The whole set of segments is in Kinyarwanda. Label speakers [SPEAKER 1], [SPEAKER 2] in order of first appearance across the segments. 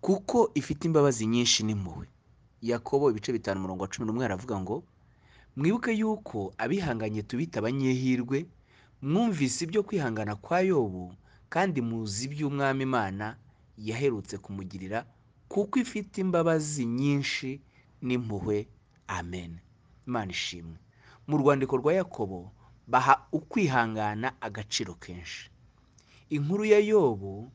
[SPEAKER 1] kuko ifite imbabazi nyinshi n'impuhwe yakobo ibice bitanu umurongo wa cumi n'umwe aravuga ngo mwibuke yuko abihanganye tubita abanyehirwe mwumvise ibyo kwihangana kwa yobu kandi muzi iby'umwami imana yaherutse kumugirira kuko ifite imbabazi nyinshi n'impuhwe amen imana ishimwe mu rwandiko rwa yakobo baha ukwihangana agaciro kenshi inkuru ya yobu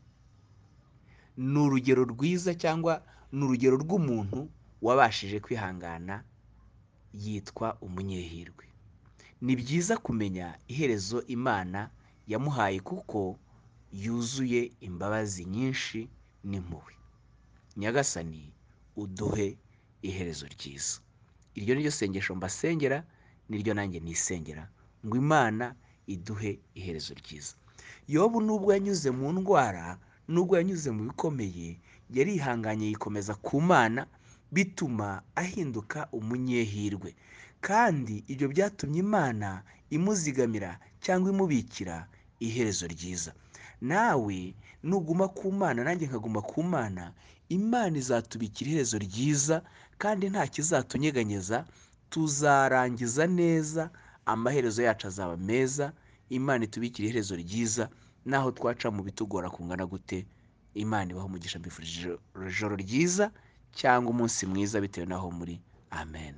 [SPEAKER 1] ni urugero rwiza cyangwa ni urugero rw'umuntu wabashije kwihangana yitwa umunyehirwe ni byiza kumenya iherezo imana yamuhaye kuko yuzuye imbabazi nyinshi n'impuhwe nyagasani uduhe iherezo ryiza iryo ni ryo sengesho mbasengera niryo nanjye nisengera ngo imana iduhe iherezo ryiza yobu nubwo yanyuze mu ndwara nubwo yanyuze mu bikomeye yarihanganye yikomeza ku mana bituma ahinduka umunyehirwe kandi ibyo byatumye imana imuzigamira cyangwa imubikira iherezo ryiza nawe nuguma ku mana nanjye nkaguma ku mana imana izatubikira iherezo ryiza kandi nta kizatunyeganyeza tuzarangiza neza amaherezo yacu azaba meza imana itubikire iherezo ryiza naho twaca mu bitugora kungana gute imana ibaho umugisha mbifurije ijoro ryiza cyangwa umunsi mwiza bitewe n'aho muri amen